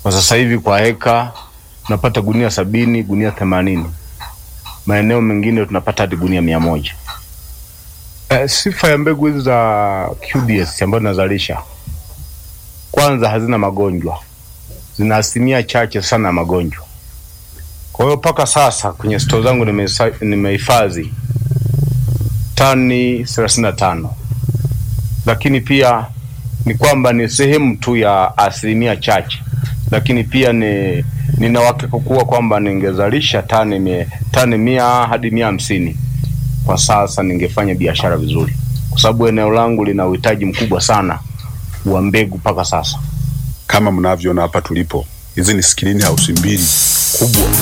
Kwa sasa hivi kwa heka tunapata gunia sabini, gunia themanini. Maeneo mengine tunapata hadi gunia mia moja. Eh, sifa ya mbegu hizi za QDS ambazo nazalisha, kwanza hazina magonjwa, zina asilimia chache sana ya magonjwa. Kwa hiyo mpaka sasa kwenye stoo zangu nimesa- nimehifadhi tani thelathini na tano, lakini pia ni kwamba ni sehemu tu ya asilimia chache, lakini pia ni nina uhakika kuwa kwamba ningezalisha tani mia, tani mia hadi mia hamsini kwa sasa, ningefanya biashara vizuri, kwa sababu eneo langu lina uhitaji mkubwa sana wa mbegu mpaka sasa. Kama mnavyoona hapa tulipo, hizi ni skrini house mbili kubwa